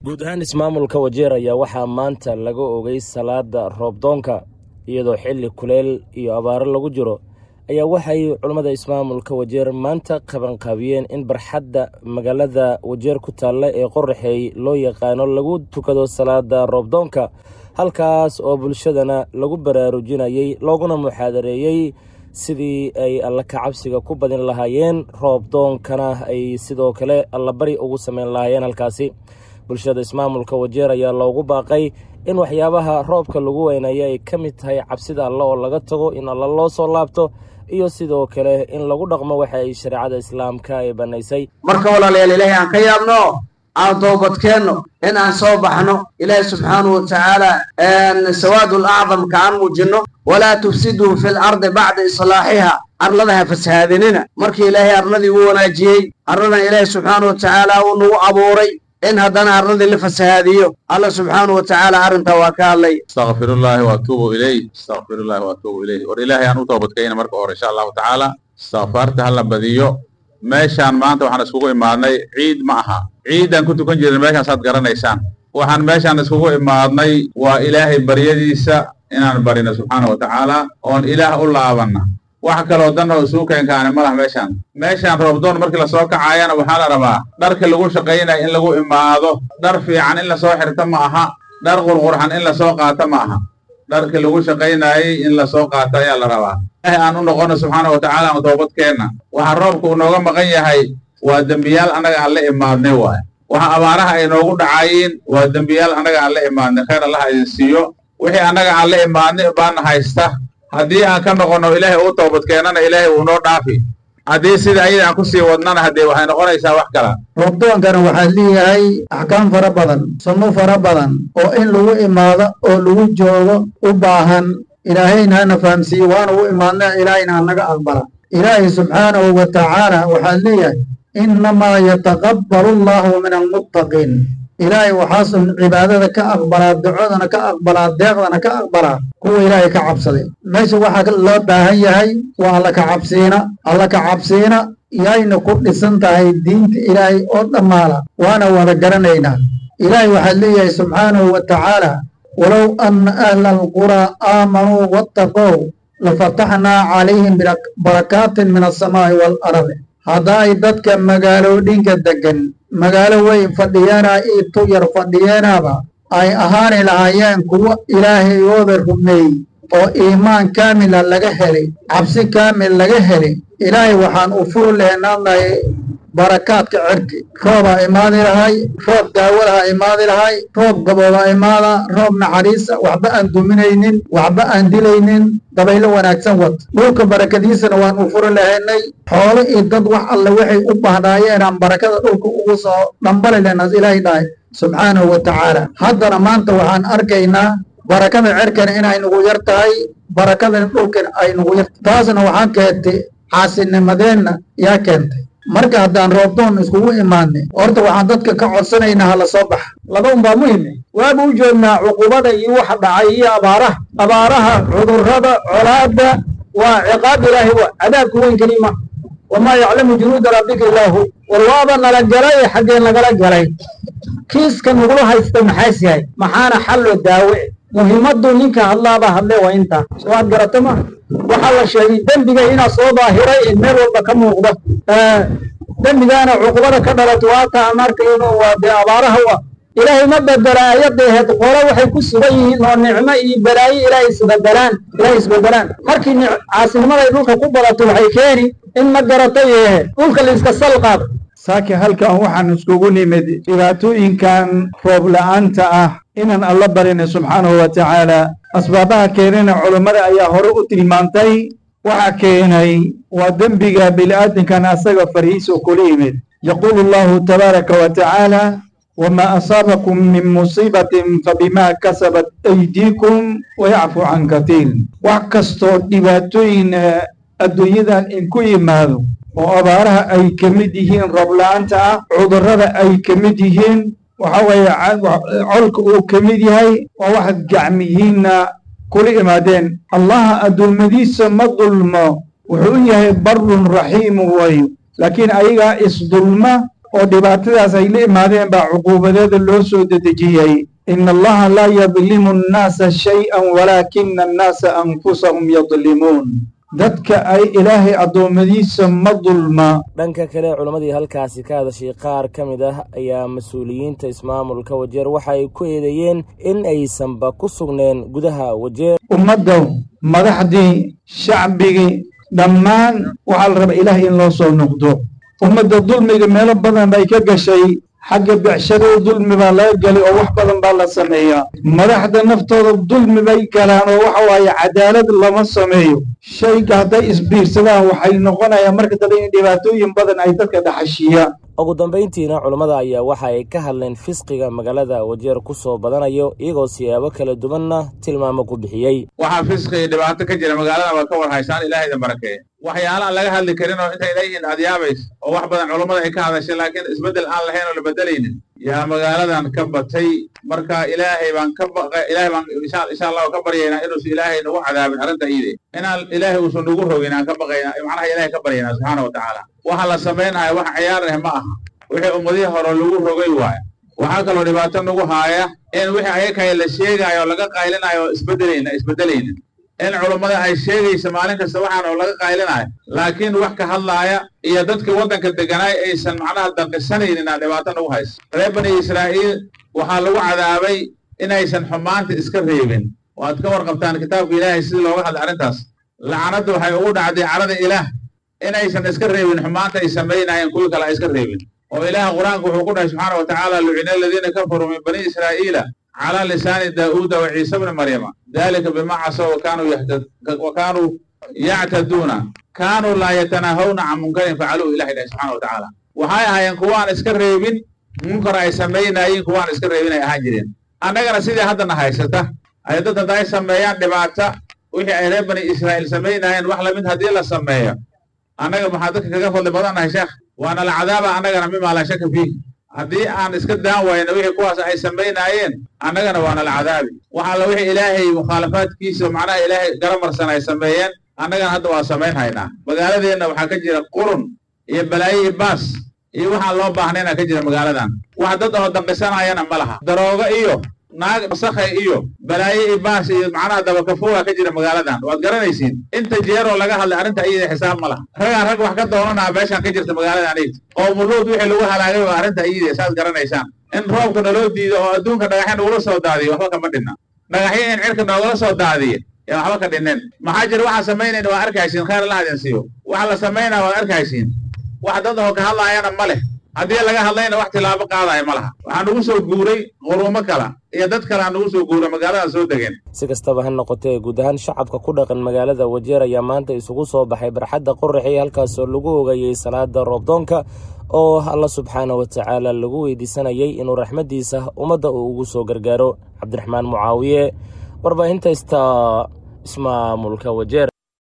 guud ahaan ismaamulka wajeer ayaa waxaa maanta laga ogay salaada roobdoonka iyadoo xilli kuleel iyo abaaro lagu jiro ayaa waxay culammada ismaamulka wajeer maanta qabanqaabiyeen in barxadda magaalada wajeer ku taalla ee qoraxeey loo yaqaano lagu tukado salaada roobdoonka halkaas oo bulshadana lagu baraarujinayey looguna muxaadareeyey sidii ay alla kacabsiga ku badin lahaayeen roobdoonkana ay sidoo kale allabari ugu sameyn lahaayeen halkaasi bulshada ismaamulka wajeer ayaa loogu baaqay in waxyaabaha roobka lagu weynaya ay ka mid tahay cabsida alle oo laga tago in alla loo soo laabto iyo sidoo kale in lagu dhaqmo waxa ay shareecada islaamka ay bannaysay marka walaalayaal ilaahay aan ka yaabno aan toobadkeenno in aan soo baxno ilaahay subxaanahu watacaala sawaadul acdamka aan muujinno walaa tufsiduu fi lardi bacda islaaxiha arlada ha fasahaadinina markii ilaahay arladii u wanaajiyey arladan ilaahay subxaanahu watacaala uu nagu abuuray in haddana arladii la fasahaadiyo alla subxaanahu watacaala arrintaa waa ka hadlay astaqfirullaahi waatuubu ilayh astaqfirullaahi waatuubu ilayh war ilaahay aan u toobadkayna marka hore insha allahu tacaala istikfaarta ha la badiyo meeshaan maanta waxaan iskugu imaadnay ciid ma aha ciiddaan ku tukan jirin meeshaan saad garanaysaan waxaan meeshaan iskugu imaadnay waa ilaahay baryadiisa inaan barino subxaana wa tacaala oon ilaah u laabanna wax kaloo dan oo isuu keenkaani ma lah meeshaan meeshaan roobdoon markii lasoo kacaayana waxaa la rabaa dharka lagu shaqaynaya in lagu imaado dhar fiican in lasoo xirto ma aha dhar qurqurxan in lasoo qaato ma aha dharkii lagu shaqaynayey in lasoo qaato ayaa la rabaa ilaahay aan u noqono subxaana wa tacaala aan toobadkeenna waxaa roobka uu nooga maqan yahay waa dembiyaal annaga aan la imaadnay waaye waxa abaaraha ay noogu dhacayiin waa dembiyaal annaga aan la imaadnay khayr allah idin siiyo wixii annaga aan la imaadnay baana haysta haddii aan ka noqonno ilaahay uu toobadkeennana ilaahay wuu noo dhaafi haddii sida ayada aan ku sii wadnana haddee waxay noqonaysaa wax kala roobdoonkana waxaa leeyahay axkaam fara badan sunno fara badan oo in lagu imaado oo lagu joogo u baahan ilaahayna hana fahamsiiye waana u imaadna ilaahayna hanaga aqbala ilaahay subxaanahu wa tacaala waxaa leeyahay innamaa yataqabbalu allahu min almuttaqiin ilaahay waxaasun cibaadada ka aqbalaa ducadana ka aqbalaa deeqdana ka aqbalaa kuwa ilaahay ka cabsaday meesha waxaa loo baahan yahay waa alla ka cabsiina alla ka cabsiina yayna ku dhisan tahay diinta ilaahay oo dhammaala waana wada garanaynaa ilaahay waxaa leeyahay subxaanahu wa tacaala walow anna ahla alquraa aamanuu wattaqow lafataxnaa calayhim barakaatin min alsamaa'i waalardi haddaay dadka magaalooyinka deggan magaalo weyn fadhiyeena io tu yar fadhiyeenaba ay ahaani lahaayeen kuwo ilaahayooda rumeeyey oo iimaan kaamila laga helay cabsi kaamil laga helay ilaahay waxaan u furi lehnaadnahay barakaadka cirki roobaa imaadi lahay roob daawadaha imaadi lahay roob gabooba imaada roob naxariisa waxba aan duminaynin waxba aan dilaynin dabaylo wanaagsan wad dhulka barakadiisana waan u furi lahaynay xoolo iyo dad wax alle waxay u bahnaayeenaan barakada dhulka ugu soo dhambali lehnaas ilaahay dhahay subxaanahu wa tacaala haddana maanta waxaan arkaynaa barakada cirkana inay nagu yar tahay barakadana dhulkana ay nagu yar taasna waxaan keentay caasinimadeenna yaa keentay marka haddaan roobdoon iskugu imaadnay horta waxaan dadka ka codsanaynaa hala soo baxa laba unbaa muhime waaba u joognaa cuqubada iyo waxa dhacay iyo abaaraha abaaraha cudurrada colaadda waa ciqaab ilaahi wa cadaabku weyn kelima wamaa yaclamu junuuda rabbika illaahu war waaba nala galay xaggeen lagala galay kiiska nagula haysta maxaas yahay maxaana xalloo daawe muhiimaddu ninka hadlaaba hadle waa intaa soo aad garata ma waxaa la sheegay dembiga inaa soo daahiray meel walba ka muuqdo dembigaana cuqubada ka dhalato waata aan arkayno waa dee abaaraha wa ilaahay ma bedela ayadeeheed qolo waxay ku sugan yihiin oo nicmo iyo balaayo ilaahay isbedelaan ilaahay isbedelaan markii caasinimaday dhulka ku badato waxay keeni in ma garatay ehe dhulka la iska salqaado saaki halkan waxaan iskugu nimid dhibaatooyinkan roob la'aanta ah inaan alla barina subxaanahu wa tacaala asbaabaha keenana culummada ayaa hore u tilmaantay waxaa keenay waa dembiga bini'aadinkan asaga farihiisa kula yimid yaquulu allahu tabaaraka wa tacaala wamaa asaabakum min musiibatin fabimaa kasabat aydiikum wayacfu can katiir wax kastoo dhibaatooyin adduunyadan inku yimaado oo abaaraha ay ka mid yihiin roobla'aanta ah cudurrada ay ka mid yihiin waxa weeye colka uu ka mid yahay waa wax gacmihiinna kula imaadeen allaha addoomadiisa ma dulmo wuxuu u yahay barun raxiimu wayo laakiin ayagaa isdulma oo dhibaatadaas ay la imaadeen baa cuquubadeeda loo soo dedejiyey ina allaha laa yadlimu annaasa shay-an walaakina annaasa anfusahum yadlimuun dadka ay ilaahay addoommadiisa ma dulma dhanka kale culammadii halkaasi ka hadashay qaar ka mid ah ayaa mas-uuliyiinta ismaamulka wajeer waxa ay ku eedeeyeen in aysanba ku sugneen gudaha wajeer ummadda madaxdii shacbigii dhammaan waxaa la rabaa ilaahay in loo soo noqdo ummadda dulmiga meelo badan bay ka gashay xagga becshadada dulmi baa laga gelay oo wax badan baa la sameeyaa madaxda naftooda dulmi bay galaan oo waxa waaye cadaalad lama sameeyo shayga hadday isbiirsadaan waxay noqonayaan marka dambe in dhibaatooyin badan ay dadka dhaxashiiyaan ugu dambayntiina culammada ayaa waxa ay ka hadleen fisqiga magaalada wajeer ku soo badanayo iyagoo siyaabo kala duwanna tilmaamo ku bixiyey waxaa fisqi iyo dhibaato ka jira magaalada waa ka war haysaan ilaahayda barakeeye waxyaalaaan laga hadli karin oo intay leeyihiin aad yaabays oo wax badan culummada ay ka hadashay laakiin isbeddel aan lahayn oo la beddelaynin yaa magaaladan ka batay marka ilaahay baan ka baqa ilaahay baan insha insha allahu ka baryaynaa inuusan ilaahay nagu cadaabin arrinta iide inaan ilaahay uusan nagu rogin aan ka baqayna macnaha ilaahay ka baryaynaa subxaana wa tacaala waxa la samaynayo wax ciyaar ah ma aha wixii ummadihii hore lagu rogay waayo waxaa kaloo dhibaato nagu haaya in wixii ayakaya la sheegaayo oo laga qaylinayo oo isbeddelayna isbeddelaynin in culummada ay sheegaysa maalin kasta waxaan oo laga qaylinayo laakiin wax ka hadlaaya iyo dadkii waddanka degganaay aysan macnaha danqisanaynin aa dhibaato nagu haysa reer bani israa'iil waxaa lagu cadaabay inaysan xumaanta iska reebin waad ka warqabtaan kitaabka ilaahay sidii looga hadlay arrintaas lacanadda waxay ugu dhacday carada ilaah inaysan iska reebin xumaanta ay samaynayeen kuwii kale ay iska reebin oo ilaah qur-aanku wuxuu ku dhahay subxaana wa tacaala lucina aladiina kafaruu min bani israa'iila calaa lisaani daa'uuda wa ciisa bni maryama dalika bima casaw wa kaanuu yactaduuna kaanuu laa yatanaahawna can munkarin facaluuhu ilahi dhahay subxana wa tacaala waxay ahaayeen kuwaan iska reebin munkar ay samaynayiin kuwaan iska reebin ay ahaan jireen annagana sidii haddana haysata ay dad hadda ay sameeyaan dhibaata wixii ay reer bani israa'iil samaynayeen wax lamid haddii la sameeyo annaga maxaa dadka kaga fadli badannahay sheekh waana la cadaaba annagana mimaa laa shaka fiih haddii aan iska daan wayno wixii kuwaas ay samaynaayeen annagana waana la cadaabi waxa alla wixii ilaahay mukhaalafaadkiisa macnaha ilaahay garamarsan ay sameeyeen annagana hadda waa samayn haynaa magaaladeenna waxaa ka jira qurun iyo balaayo iyo baas iyo waxaan loo baahnayna ka jira magaaladan wax dad oo danqisanayana ma laha daroogo iyo naag wasakhay iyo balaayo iyo baas iyo macnaha dabakafuuga ka jira magaaladan waad garanaysiin inta jeeroo laga hadlay arrinta iyada xisaab ma laha ragaan rag wax ka doonanaa meeshaan ka jirta magaaladan iyada qowmuluud wixii lagu halaagay waa arrinta iyada saad garanaysaan in roobka naloo diido oo adduunka dhagaxya nagula soo daadiyo waxba kama dhinna dhagaxyo in cirka noogala soo daadiye yaa waxba ka dhineen maxaa jira waxaa samaynayna waa arkaysiin khayr allah idin siiyo waxa la samaynaa waad arkaysiin wax dad oo ka hadlaayana ma leh haddii laga hadlayna wax tilaabo qaadaya ma laha waxaa nagu soo guuray qurumo kala iyo dad kale aa nagu soo guuray magaalada soo degeen si kastaba ha noqotee guud ahaan shacabka ku dhaqan magaalada wajeer ayaa maanta isugu soo baxay barxadda qoraxi halkaasoo lagu ogayey salaada roobdoonka oo alla subxaana wa tacaala lagu weydiisanayay inuu raxmaddiisa ummadda uu ugu soo gargaaro cabdiraxmaan mucaawiye warbaahinta ista ismaamulka wajeer